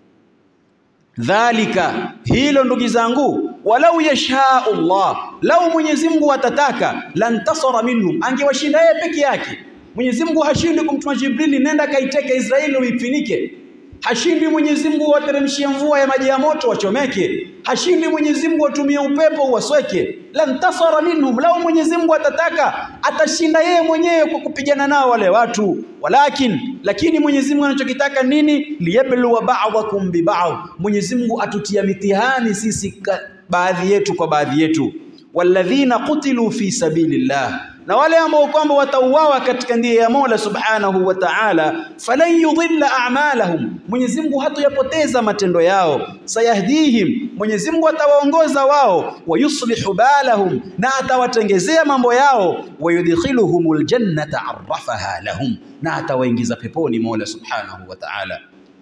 Dhalika, hilo ndugu zangu, walau yashaa Allah, lau Mwenyezi Mungu atataka, lantasara minhum, angewashinda yeye peke yake. Mwenyezi Mungu hashindi kumtuma Jibrili, nenda kaiteke Israeli uifinike. Hashindi Mwenyezi Mungu wateremshie mvua ya maji ya moto wachomeke. Hashindi Mwenyezi Mungu watumie upepo uwasweke. Lantasara minhum, lau Mwenyezi Mungu atataka atashinda yeye mwenyewe kwa kupigana nao wale watu. Walakin, lakini Mwenyezi Mungu anachokitaka nini? Liyabluwa ba'dakum bi ba'd, Mwenyezi Mungu atutia mitihani sisi ka, baadhi yetu kwa baadhi yetu. Walladhina qutilu fi sabilillah na wale ambao kwamba watauawa katika njia ya Mola Subhanahu wa Ta'ala, falan yudhilla a'malahum, Mwenyezi Mungu hatoyapoteza matendo yao. Sayahdihim, Mwenyezi Mungu atawaongoza wao. Wayuslihu balahum, na atawatengezea mambo yao. Wayudkhiluhumul jannata arrafaha lahum, na atawaingiza peponi Mola Subhanahu wa Ta'ala.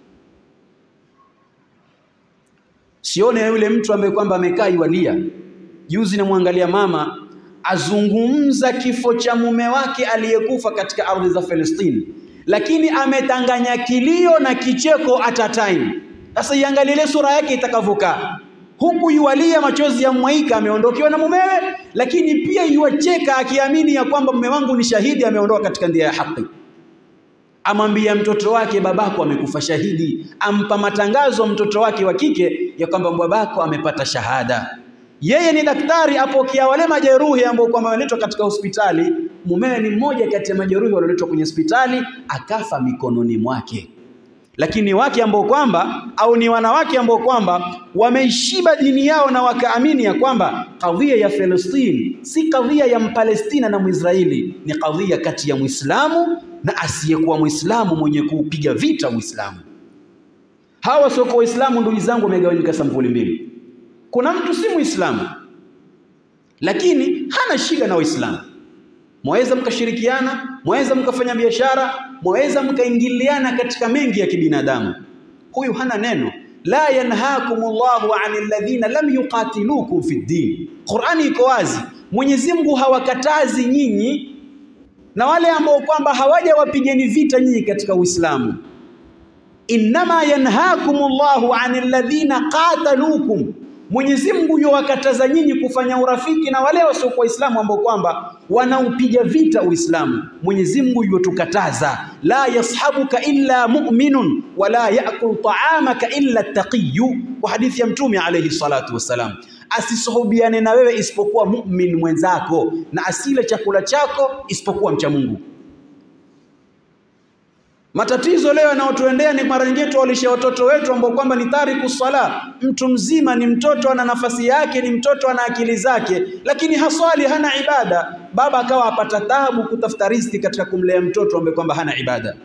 Sione yule mtu ambaye kwamba amekaa iwalia. Juzi namwangalia mama azungumza kifo cha mume wake aliyekufa katika ardhi za Palestina, lakini ametanganya kilio na kicheko at a time. Sasa iangalie sura yake itakavyokaa, huku yualia machozi ya mwaika, ameondokewa na mumewe, lakini pia yuacheka akiamini ya kwamba mume wangu ni shahidi, ameondoka katika njia ya haki. Amwambia mtoto wake babako amekufa shahidi, ampa matangazo mtoto wake wa kike ya kwamba babako amepata shahada yeye ni daktari, apokea wale majeruhi ambao kwamba wameletwa katika hospitali. Mumewe ni mmoja kati ya majeruhi walioletwa kwenye hospitali, akafa mikononi mwake. Lakini wake ambao kwamba au ni wanawake ambao kwamba wameishiba dini yao na wakaamini ya kwamba kadhia ya Palestina si kadhia ya Mpalestina na Mwisraeli, ni kadhia kati ya Muislamu na asiyekuwa Muislamu mwenye kuupiga vita Uislamu. Hawa wasiokuwa Waislamu, ndugu zangu, wamegawanyika sampuli mbili. Kuna mtu si Muislamu lakini hana shida na Waislamu, mwaweza mkashirikiana, mwaweza mkafanya biashara, mwaweza mkaingiliana katika mengi ya kibinadamu. Huyu hana neno. La yanhakumullahu anil ladhina lam yuqatilukum fi ddin. Qur'ani iko wazi, Mwenyezi Mungu hawakatazi nyinyi na wale ambao kwamba hawajawapigeni vita nyinyi katika Uislamu. Innama yanhakumullahu anil ladhina qatalukum Mwenyezi Mungu yuwakataza nyinyi kufanya urafiki na wale wasiokuwa Waislamu ambao kwamba wanaupiga vita Uislamu. Mwenyezi Mungu yuwatukataza, la yashabuka illa mu'minun wala ya'kul ta'amaka illa taqiyu, kwa hadithi ya Mtume alayhi salatu wassalam, asisuhubiane na wewe isipokuwa mu'min mwenzako na asile chakula chako isipokuwa mcha Mungu. Matatizo leo yanayotuendea ni mara nyingine tuwalisha watoto wetu ambao kwamba ni tariku sala. Mtu mzima ni mtoto, ana nafasi yake, ni mtoto, ana akili zake, lakini haswali, hana ibada. Baba akawa apata taabu kutafuta riziki katika kumlea mtoto ambaye kwamba hana ibada.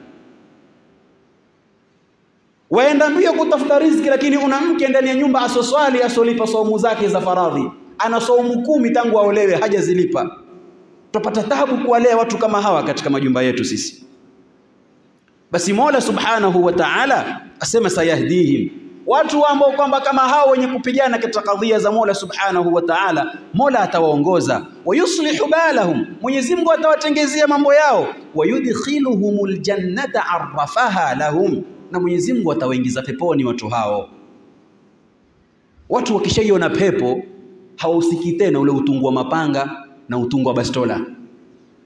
Waenda mbio kutafuta riziki, lakini una mke ndani ya nyumba asoswali, asolipa saumu zake za faradhi, ana saumu kumi tangu aolewe hajazilipa. Tupata taabu kuwalea watu kama hawa katika majumba yetu sisi. Basi Mola Subhanahu wa Ta'ala asema sayahdihim, watu ambao kwamba kama hao wenye kupigana katika kadhia za Mola Subhanahu wa Ta'ala, Mola atawaongoza. Wayuslihu balahum, Mwenyezi Mungu atawatengezea mambo yao. Wayudkhiluhumul jannata arrafaha lahum, na Mwenyezi Mungu atawaingiza peponi watu hao. Watu wakishaiona pepo hawausikii tena ule utungu wa mapanga na utungu wa bastola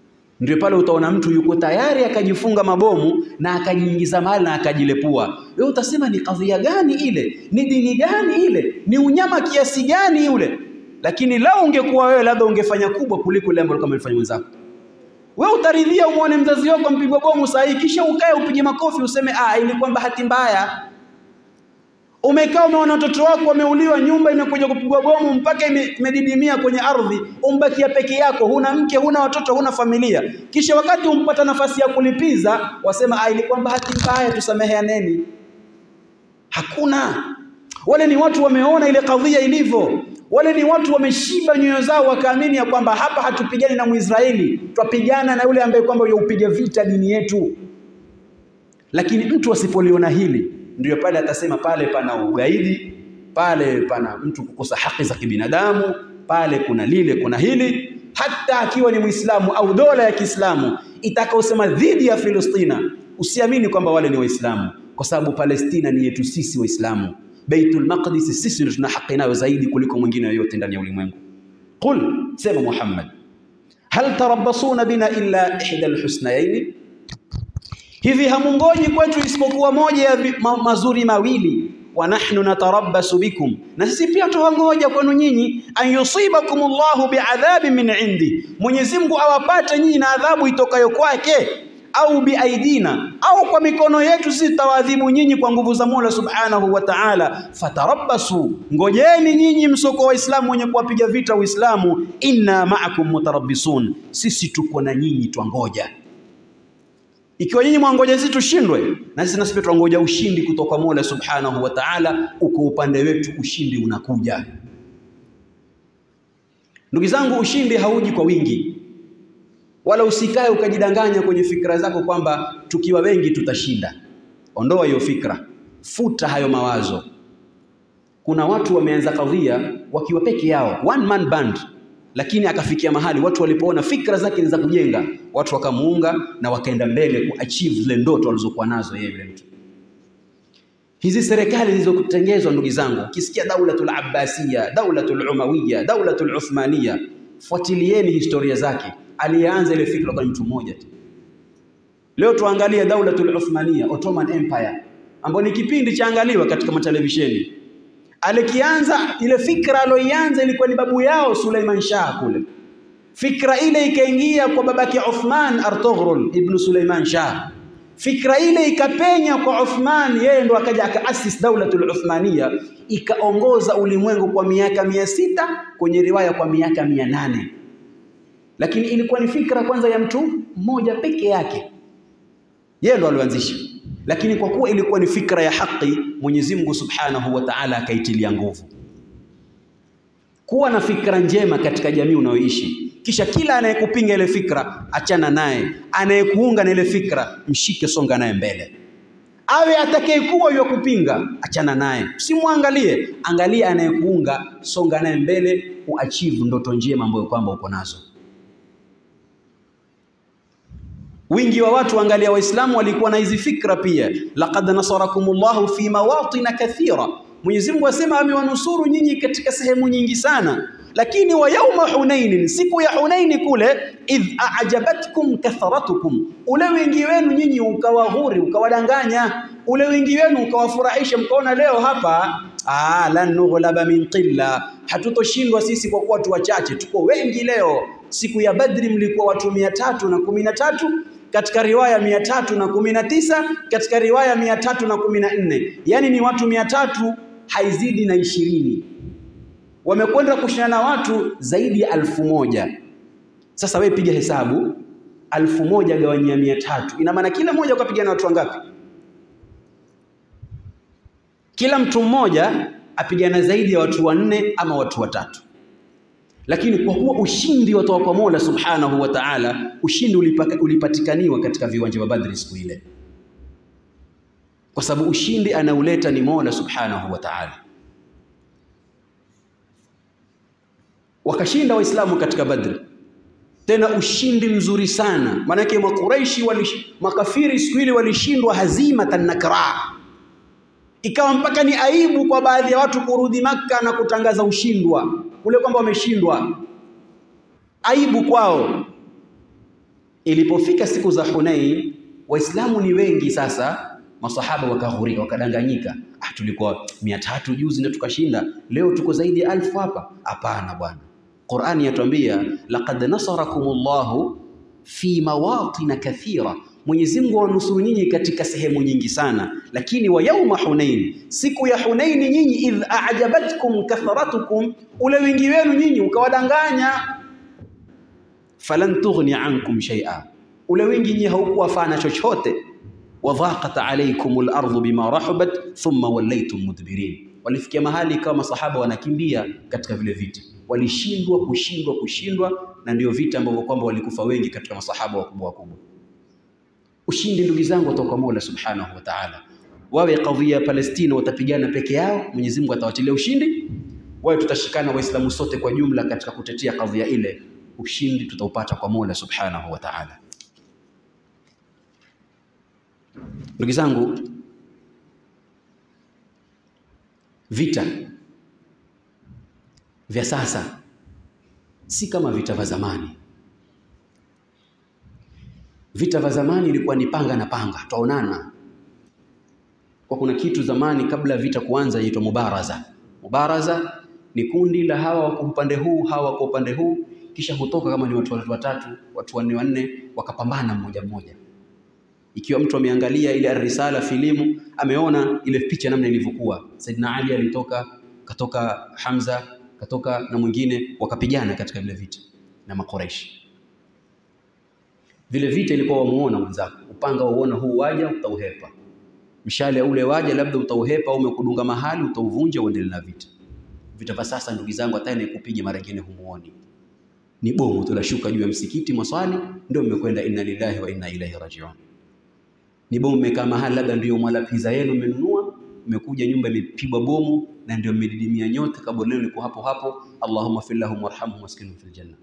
Ndio pale utaona mtu yuko tayari akajifunga mabomu na akajiingiza mahali na akajilepua. Wewe utasema ni kadhia gani ile? Ni dini gani ile? Ni unyama kiasi gani ule? Lakini lau ungekuwa wewe, labda ungefanya kubwa kuliko ile ambalo kama alifanya mwenzako. Wewe utaridhia umwone mzazi wako mpigwa bomu saa hii, kisha ukae upige makofi useme ah, ilikuwa bahati mbaya. Umekaa umeona watoto wako wameuliwa, nyumba imekuja kupigwa bomu mpaka imedidimia kwenye ardhi, umbakia peke yako, huna mke, huna watoto, huna familia. Kisha wakati umpata nafasi ya kulipiza, wasema ah, ilikuwa bahati mbaya, tusameheaneni. Hakuna. Wale ni watu wameona ile kadhia ilivyo. Wale ni watu wameshiba nyoyo zao, wakaamini ya kwamba hapa hatupigani na Mwisraeli, twapigana na yule ambaye kwamba yaupiga vita dini yetu. Lakini mtu asipoliona hili ndiyo pale atasema pale pana ugaidi, pale pana mtu kukosa haki za kibinadamu, pale kuna lile, kuna hili. Hata akiwa ni Muislamu au dola ya Kiislamu itakaosema dhidi ya Filistina, usiamini kwamba wale ni Waislamu, kwa sababu Palestina ni yetu sisi Waislamu. Baitul Maqdis sisi ndio tuna haki nayo zaidi kuliko mwingine yoyote ndani ya ulimwengu. Qul, sema Muhammad, hal tarabbasuna bina illa ihda alhusnayaini hivi hamungoji kwetu isipokuwa moja ya ma mazuri mawili. wa nahnu natarabbasu bikum, na sisi pia tuwangoja kwenu nyinyi. an yusibakum Allahu biadhabin min indi, Mwenyezi Mungu awapate nyinyi na adhabu itokayo kwake, au biaidina, au kwa mikono yetu sisi tutawaadhibu nyinyi kwa nguvu za Mola subhanahu wa ta'ala. fatarabbasu, ngojeni nyinyi msoko wa Waislamu wenye kuwapiga vita Uislamu. inna ma'akum mutarabbisun, sisi tuko na nyinyi twangoja ikiwa nyinyi mwangoja sisi tushindwe, na sisi nasi pia twangoja ushindi kutoka Mola Subhanahu wa Ta'ala. Uko upande wetu, ushindi unakuja. Ndugu zangu, ushindi hauji kwa wingi, wala usikae ukajidanganya kwenye fikra zako kwamba tukiwa wengi tutashinda. Ondoa hiyo fikra, futa hayo mawazo. Kuna watu wameanza kadhia wakiwa peke yao, one man band lakini akafikia mahali watu walipoona fikra zake ni za kujenga, watu wakamuunga na wakaenda mbele kuachieve zile ndoto walizokuwa nazo yeye yule mtu. Hizi serikali zilizotengezwa, ndugu zangu, ukisikia daulatul abbasiya, daulatul umawiya, daulatul uthmaniya, fuatilieni historia zake. Aliyeanza ile fikra kwa mtu mmoja tu. Leo tuangalie daulatul uthmaniya, Ottoman Empire, ambayo ni kipindi chaangaliwa katika matelevisheni alikianza ile fikra aloianza ilikuwa ni babu yao Suleiman Shah kule. Fikra ile ikaingia kwa babake Uthman Artoghrul ibn Suleiman Shah. Fikra ile ikapenya kwa Uthman, yeye ndo akaja akaasis daulatul Uthmania, ikaongoza ulimwengu kwa miaka mia sita kwenye riwaya kwa miaka mia nane lakini ilikuwa ni fikra kwanza ya mtu mmoja peke yake, yeye ndo alioanzisha lakini kwa kuwa ilikuwa ni fikra ya haki, Mwenyezi Mungu Subhanahu wa Ta'ala akaitilia nguvu. Kuwa na fikra njema katika jamii unayoishi, kisha kila anayekupinga ile fikra achana naye, anayekuunga na ile fikra mshike, songa naye mbele. Awe atakayekuwa yeye kupinga, achana naye, usimwangalie, angalia anayekuunga, songa naye mbele, uachieve ndoto njema ambayo kwamba uko nazo. Wingi wa watu angalia, Waislamu walikuwa na hizi fikra pia. laqad nasarakumullahu fi mawatina kathira, Mwenyezi Mungu asema amewanusuru nyinyi katika sehemu nyingi sana. Lakini wa yauma Hunainin, siku ya Hunaini kule, idh a'jabatkum kathratukum, ule wingi wenu nyinyi ukawahuri ukawadanganya, ule wingi wenu ukawafurahisha, mkaona leo hapa ah, lan nughlaba min qilla, hatutoshindwa sisi kwa kuwa watu wachache, tuko wengi leo. Siku ya Badri mlikuwa watu mia tatu na kumi na tatu katika riwaya mia tatu na kumi na tisa katika riwaya mia tatu na kumi na nne yaani ni watu mia tatu haizidi na ishirini wamekwenda kushindana na watu zaidi ya alfu moja sasa wewe piga hesabu alfu moja gawanyia mia tatu ina maana kila mmoja ukapigana watu wangapi kila mtu mmoja apigana zaidi ya watu wanne ama watu watatu lakini kwa kuwa ushindi watoka kwa Mola Subhanahu wa Ta'ala, ushindi ulipaka, ulipatikaniwa katika viwanja vya Badri siku ile, kwa sababu ushindi anauleta ni Mola Subhanahu wa Ta'ala. Wakashinda Waislamu katika Badri, tena ushindi mzuri sana. Maanake Makuraishi walish, makafiri siku ile walishindwa hazimatan nakra, ikawa mpaka ni aibu kwa baadhi ya watu kurudi Makka na kutangaza ushindwa ule kwamba wameshindwa, aibu kwao. Ilipofika siku za Hunain, Waislamu ni wengi sasa, masahaba wakaghurika, wakadanganyika. Ah, tulikuwa mia tatu juzi ndio tukashinda, leo tuko zaidi ya alfu hapa. Hapana bwana, Qur'ani yatuambia laqad nasarakumullahu fi mawatin kathira, Mwenyezi Mungu awanusuru nyinyi katika sehemu nyingi sana, lakini wa yauma Hunain, siku ya Hunain nyinyi, idh a'jabatkum kathratukum, ule wingi wenu nyinyi ukawadanganya falan tughni ankum shay'a, ule wingi nyinyi haukuwafana chochote. Wadhaqat alaykum al-ardu bima rahabat thumma wallaytum mudbirin, walifikia mahali kama masahaba wanakimbia katika vile vita, walishindwa kushindwa kushindwa, na ndio vita ambavyo kwamba walikufa wengi katika masahaba wakubwa wakubwa. Ushindi ndugu zangu kutoka kwa Mola Subhanahu wa Ta'ala. Wawe kadhia ya Palestina watapigana peke yao, Mwenyezi Mungu atawachilia ushindi. Wawe tutashikana Waislamu sote kwa jumla katika kutetea kadhia ile, ushindi tutaupata kwa Mola Subhanahu wa Ta'ala. Ndugu zangu, vita vya sasa si kama vita vya zamani. Vita vya zamani ilikuwa ni panga na panga, twaonana. Kwa kuna kitu zamani kabla vita kuanza inaitwa mubaraza. Mubaraza ni kundi la hawa wako upande huu, hawa wako upande huu, kisha hutoka kama ni watu watatu, watu wanne wanne, wakapambana mmoja mmoja. Ikiwa mtu ameangalia ile risala filimu, ameona ile picha namna ilivyokuwa. Saidina Ali alitoka, katoka Hamza, katoka na mwingine, wakapigana katika vile vita na Makoreshi. Vile vita ilikuwa wamuona mwenzako, upanga wauona huu waja, utauhepa. Mshale ule waja, labda utauhepa au umekudunga mahali, utauvunja, uendelee na vita. Vita vya sasa, ndugu zangu, hata inayekupiga mara nyingine humuoni, ni bomu tu lashuka juu ya msikiti mwaswali, ndio mmekwenda inna lillahi wa inna ilaihi rajiun. Ni bomu mmekaa mahali, labda ndio mwala pizza yenu mmenunua, mmekuja nyumba imepigwa bomu na ndio mmedidimia nyote, kaburi lenu liko hapo hapo. Allahumma fir lahum warhamhum waskinhum fil janna.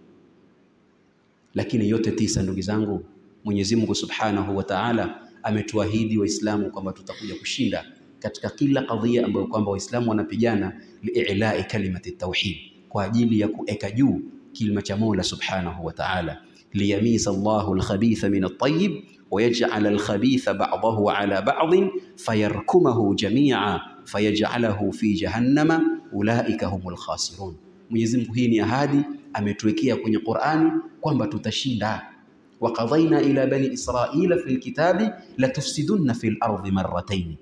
Lakini yote tisa, ndugu zangu, Mwenyezi Mungu Subhanahu wa Ta'ala ametuahidi Waislamu kwamba tutakuja kushinda katika kila kadhia ambayo kwamba Waislamu wanapigana liilai kalimati tauhid, kwa ajili ya kueka juu kilima cha Mola Subhanahu wa Ta'ala, liyamisa Allahu alkhabitha min at-tayyib wa yaj'ala alkhabitha ba'dahu ala ba'din fayarkumahu jami'a fayaj'alahu fi jahannama ulaika humul khasirun. Mwenyezi Mungu, hii ni ahadi ametuwekea kwenye Qur'ani kwamba tutashinda. wa qadhaina ila bani israila fil kitabi latufsidunna fil ardi marratayn.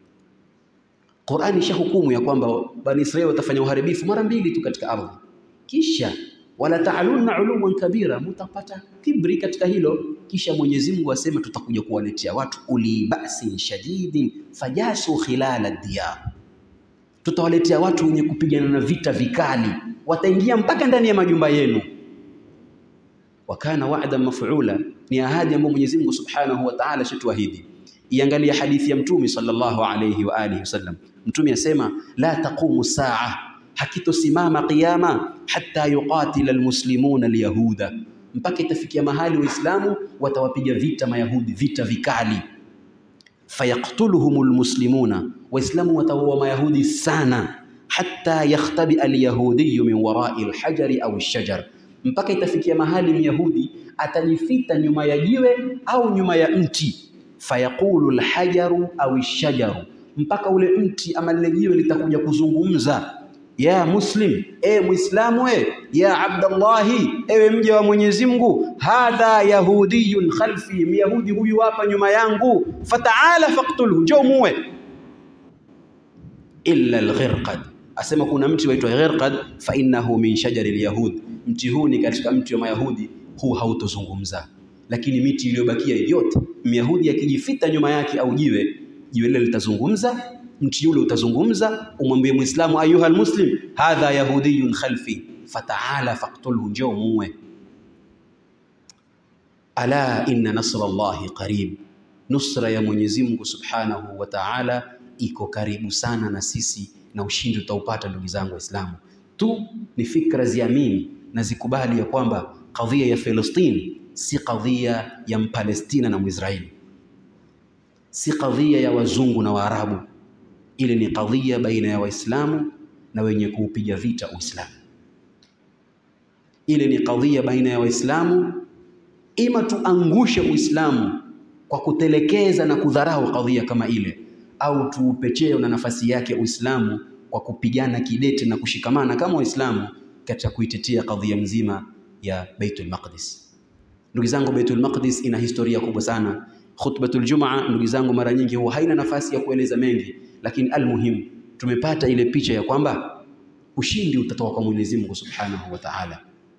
Qur'ani isha hukumu ya kwamba bani Israili watafanya uharibifu mara mbili tu katika ardhi, kisha wala ta'alunna uluwan kabira, mutapata kibri katika hilo. Kisha Mwenyezi Mungu asema tutakuja kuwaletea watu uli ba'sin shadidin fajasu khilala diyar, tutawaletea watu wenye kupigana na vita vikali, wataingia mpaka ndani ya majumba yenu. Wakana wa'dan maf'ula, ni ahadi ambayo Mwenyezi Mungu Subhanahu wa Ta'ala shatuahidi. Iangalia hadithi ya Mtume sallallahu alayhi wa alihi wasallam. Mtume asema la taqumu saa, hakitosimama qiyama hatta yuqatila almuslimuna alyahuda, mpaka itafikia mahali Waislamu watawapiga vita Mayahudi, vita vikali. Fayaktuluhum almuslimuna, Waislamu watawaua Mayahudi sana. Hatta yakhtabi alyahudiyu min warai alhajari au alshajar, mpaka itafikia mahali Myahudi atajifita nyuma ya jiwe au nyuma ya mti fayaqulu alhajaru au alshajaru, mpaka ule mti ama lile jiwe litakuja kuzungumza, ya muslim, e muislamu, e ya abdallahi, ewe mja wa Mwenyezi Mungu, hadha yahudiyun khalfi, myahudi huyu hapa nyuma yangu, fataala faqtulhu, njoo muwe. Illa alghirqad, asema kuna mti waitwa ghirqad, fa innahu min shajari alyahud, mti huu ni katika mti wa Mayahudi, huu hautozungumza lakini miti iliyobakia yote Myahudi akijifita nyuma yake au jiwe, jiwe lile litazungumza, mti ule utazungumza. Umwambie Muislamu, ayuha almuslim hadha yahudiyun khalfi fataala faqtulhu, njoo muwe. Ala inna nasra Allahi qarib, nusra ya Mwenyezi Mungu Subhanahu wa Ta'ala iko karibu sana na sisi, na ushindi utaupata ndugu zangu Waislamu. Tu ni fikra ziamini na zikubali ya kwamba kadhia ya Palestina si kadhia ya Mpalestina na Mwisraeli, si kadhia ya wazungu na Waarabu. Ile ni kadhia baina ya Waislamu na wenye kuupiga vita Uislamu. Ile ni kadhia baina ya Waislamu ima tuangushe Uislamu kwa kutelekeza na kudharau kadhia kama ile, au tuupe cheo na nafasi yake Uislamu kwa kupigana kidete na kushikamana kama Waislamu katika kuitetea kadhia mzima ya Baitul Maqdis. Ndugu zangu, Baitul Maqdis ina historia kubwa sana. Khutbatul Jumaa, ndugu zangu, mara nyingi huwa haina nafasi ya kueleza mengi, lakini almuhimu tumepata ile picha ya kwamba ushindi utatoka kwa Mwenyezi Mungu Subhanahu wa Ta'ala.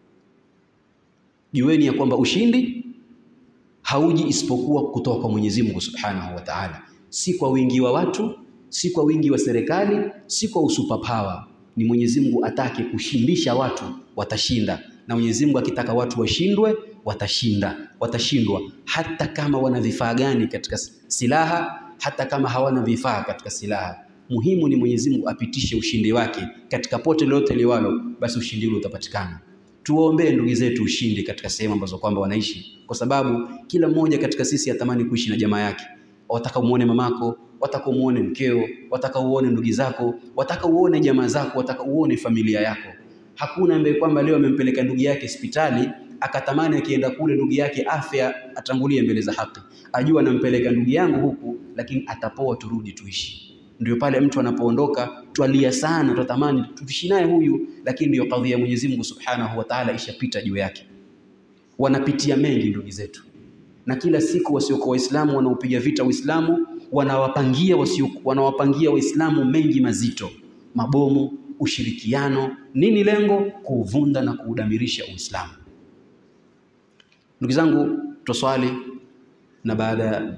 Jueni ya kwamba ushindi hauji isipokuwa kutoka kwa Mwenyezi Mungu Subhanahu wa Ta'ala, si kwa wingi wa watu, si kwa wingi wa serikali, si kwa usuperpower. Ni Mwenyezi Mungu atake kushindisha watu, watashinda, na Mwenyezi Mungu akitaka watu washindwe, watashinda, watashindwa, hata kama wana vifaa gani katika silaha, hata kama hawana vifaa katika silaha. Muhimu ni Mwenyezi Mungu apitishe ushindi wake katika pote lolote liwalo, basi ushindi ule utapatikana. Tuwaombee ndugu zetu ushindi katika sehemu ambazo kwamba wanaishi, kwa sababu kila mmoja katika sisi atamani kuishi na jamaa yake. Wataka umuone mamako, wataka umuone mkeo, wataka uone ndugu zako, wataka uone jamaa zako, wataka uone familia yako. Hakuna ambaye kwamba leo amempeleka ndugu yake hospitali akatamani akienda kule ndugu yake afya atangulie mbele za haki, ajua anampeleka ndugu yangu huku, lakini atapoa, turudi tuishi ndio pale mtu anapoondoka twalia sana, twatamani tuishi naye huyu, lakini ndio kadhia ya Mwenyezi Mungu Subhanahu wa Ta'ala ishapita juu yake. Wanapitia mengi ndugu zetu, na kila siku wasiokuwa Waislamu wanaopiga vita Uislamu wanawapangia wasio wanawapangia Waislamu mengi mazito, mabomu, ushirikiano. Nini lengo? Kuuvunda na kuudamirisha Uislamu. Ndugu zangu, twaswali na baada ya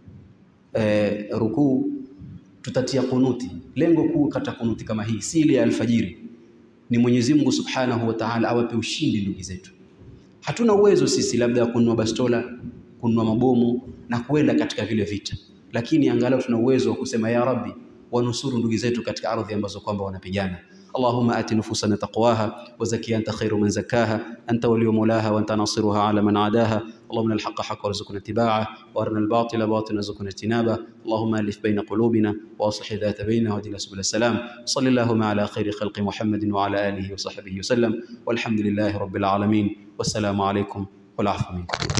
eh, rukuu tutatia kunuti. Lengo kuu kata kunuti kama hii si ile ya alfajiri, ni Mwenyezi Mungu Subhanahu wa Ta'ala awape ushindi ndugu zetu. Hatuna uwezo sisi labda kununua bastola, kununua mabomu na kuenda katika vile vita, lakini angalau tuna uwezo wa kusema ya Rabbi, wanusuru ndugu zetu katika ardhi ambazo kwamba wanapigana. اللهم آت نفوسنا تقواها وزكي أنت خير من زكاها أنت ولي مولاها وأنت ناصرها على من عاداها اللهم الحق حق وارزقنا اتباعه وارنا الباطل باطلا وارزقنا اجتنابه اللهم ألف بين قلوبنا وأصلح ذات بيننا واهدنا سبل السلام صل اللهم على خير خلق محمد وعلى آله وصحبه وسلم والحمد لله رب العالمين والسلام عليكم والعفو منكم